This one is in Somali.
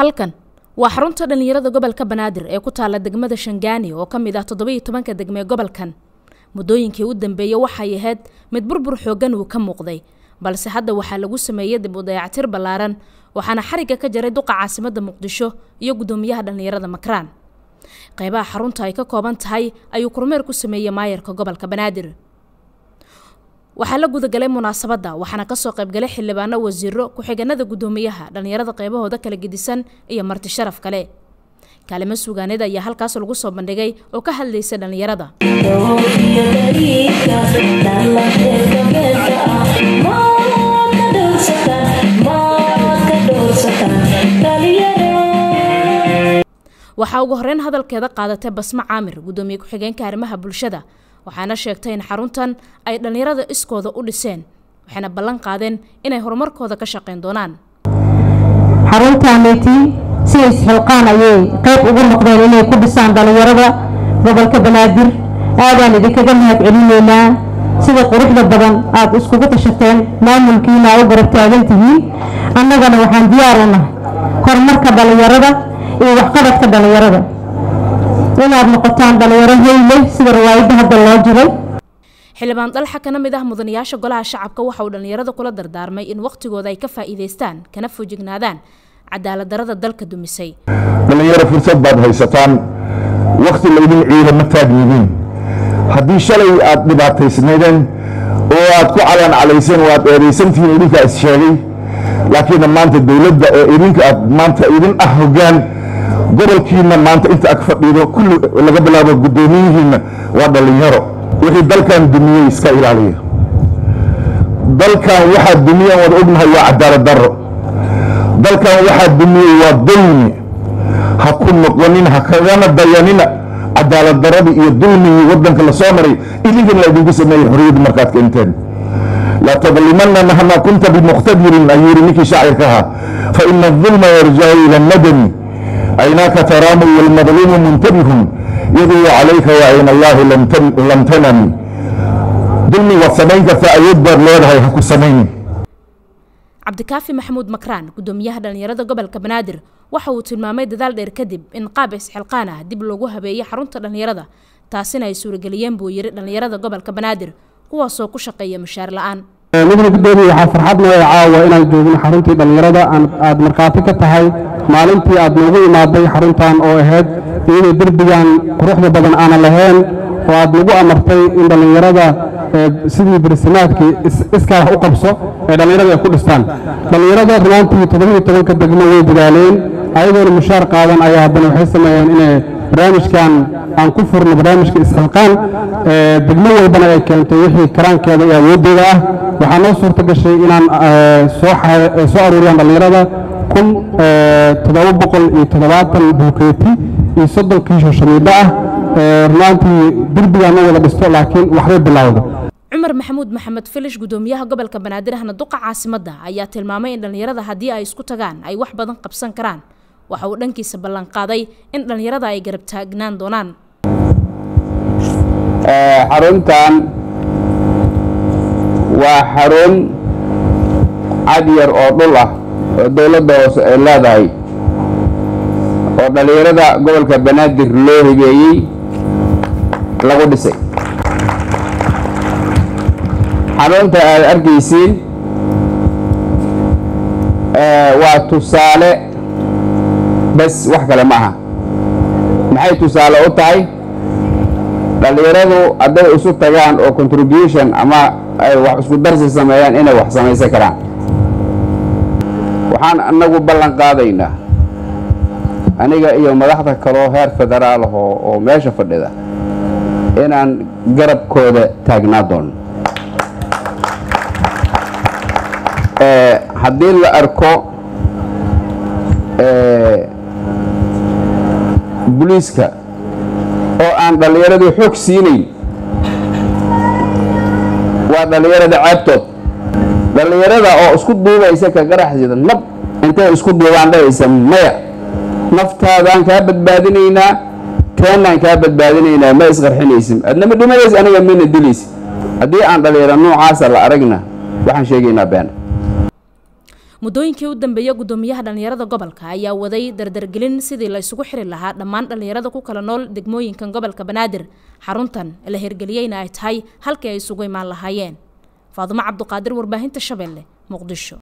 halkan waa xarunta dhallinyarada gobolka banaadir ee ku taala degmada shangaani oo ka mid ah toddobiiyo tobanka degmee gobolkan muddooyinkii u dambeeyey waxay ahayd mid burbur xooggan uu ka muuqday balse hadda waxaa lagu sameeyey dib u dayactir ballaaran waxaana xarigga ka jaray duqa caasimadda muqdisho iyo guddoomiyaha dhallinyarada makraan qaybaha xarunta ay ka kooban tahay ayuu kormeer ku sameeyey maayarka gobolka banaadir waxaa la gudagalay munaasabadda waxaana kasoo qaybgalay xildhibaano wasiiro ku-xigeenada guddoomiyaha dhallinyarada qaybahooda kala gedisan iyo marti sharaf kale kaalimo suugaaneed ayaa halkaas lagu soo bandhigay oo ka hadlaysa dhallinyarada waxaa ugu horeyn hadalkeeda qaadatay basmo caamir guddoomiye ku-xigeenka arrimaha bulshada waxaana sheegtay in xaruntan ay dhallinyarada iskooda u dhiseen waxayna ballan qaadeen inay horumarkooda ka shaqayn doonaan xaruntaaneti si isxilqaan ayay qayb ugu noqdeen inay ku dhisaan dhallinyarada gobolka banaadir aadaan idinkaga mahad celinaynaa sida quruxda badan aada iskugu tashateen maamulkiina aa u garab taagan tihiin annagana waxaan diyaar u nahay horumarka dhallinyarada iyo waxqabadka dhallinyarada inaad noqotaan dhalinyaro heyleh sida riwaayadda hadda loo jiray xildhibaan dalxa kana mid ah mudanayaasha golaha shacabka waxa uu dhallinyarada kula dardaarmay in wakhtigooda ay ka faa'iidaystaan kana foojignaadaan cadaalad darada dalka dumisay dhallinyaro fursad baad haysataan wakhti laydin ciida ma taagnidiin haddii shalay aad dhibaataysnaydeen oo aad ku calaan calayseen oo aad eedaysantihiin idinkaa is sheegay laakiin maanta dowladda oo idinka aad maanta idin ah hoggaan gobolkiina maanta inta ag fadhiido kulli laga bilaabo guddoomiyihiinna waa dhallinyaro wixii dalkan dumiyey iska ilaaliya dalkan waxaa dumiyeen wada ognahay waa cadaalad darro dalkan waxaa dumiyey waa dulmi ha ku noqonin ha kagana dayanina cadaalad darradii iyo dulmigii waddanka la soo maray idinkan la idinku sameeyey xorriyadda markaad keenteen laa tadlimanna mahmaa kunta bimuqtadirin ayuu yidhi ninkii shaacirka ahaa fa ina adulma yarjacu ila nadami aynaaka taraamu walmadluumu muntabihun yaduu calayka wa ayna allaahi lam tanami dulmi waad samayn kartaa awood baad leedahay ha ku samaynin cabdikaafi maxamuud makraan guddoomiyaha dhallinyarada gobolka banaadir waxa uu tilmaamay dadaal dheer kadib in qaab isxilqaan ah dib loogu habeeyey xarunta dhallinyarada taasina ay suurageliyeen buu yidhi dhallinyarada gobolka banaadir kuwaasoo ku shaqeeya mushaar la-aan mudane guddoomiye waxaa farxad noo caawa inaan joogno xaruntii dhallinyarada aad markhaati ka tahay maalintii aad noogu imaaday xaruntan oo ahayd iyadoo derbigan quruxda badan aanan lahayn oo aad nagu amartay in dhallinyarada sidii barsimaadkii iskaa wax u qabso ee dhallinyarada ay ku dhistaan dhallinyarada rumaantii toddobiiyo tobanka degmo way dadaaleen ayagoona mushaar qaadan ayaa haddana waxay sameeyeen inay barnaamijkan aan ku furno barnaamijka isxilqaan degmo walbana ay keento wixii karaankeeda iyo awooddeeda ah waxaa noo suurta gashay inaan soo aruuriyaan dhallinyarada kun toddoba boqol iyo toddobaatan buukeeti iyo soddon kiisho shamiidho ah rumaantii derbigaan ma wada dhisto laakiin waxbay bilowda cumar maxamuud maxamed filish guddoomiyaha gobolka banaadir ahna duqa caasimadda ayaa tilmaamay in dhallinyarada haddii ay isku tagaan ay wax badan qabsan karaan waxa uu dhankiisa ballanqaaday in dhallinyarada ay garab taagnaan doonaan xaruntan waa xarun cad yar oo dhul ah oo dowladda hoose ay leedahay oo dhallinyarada gobolka banaadir loo hibeeyey lagu dhisay xarunta aad arkaysiin waa tusaale bas wax kale ma aha maxay tusaale u tahay dhallinyaradu hadday isu tagaan oo contribution ama ay wax isku darsi sameeyaan inay wax samaysan karaan waxaan anagu ballan qaadaynaa aniga iyo madaxda kaloo heer federaal ah oo meesha fadhida inaan garabkooda taagnaa doono haddii la arko buliiska oo aan dhallinyaradii xoog siinayn waa dhallinyarada ceebtood dhallinyarada oo isku duubaysa ka qaraxsida nab intay isku duubaan dhahaysa maya naftaadaan kaa badbaadinaynaa teennaan kaa badbaadinaynaa ma isqarxinaysin adnama dhimanaysa aniga mina dilaysa haddii aan dhallinyaro noocaasa la aragna waxaan sheegaynaa been muddooyinkii u dambeeyey guddoomiyaha dhallinyarada gobolka ayaa waday dardargelin sidii la isugu xiri lahaa dhammaan dhallinyarada ku kala nool degmooyinkan gobolka banaadir xaruntan la hirgeliyeyna ay tahay halkii ay isugu imaan lahaayeen faadumo cabduqaadir warbaahinta shabeelle muqdisho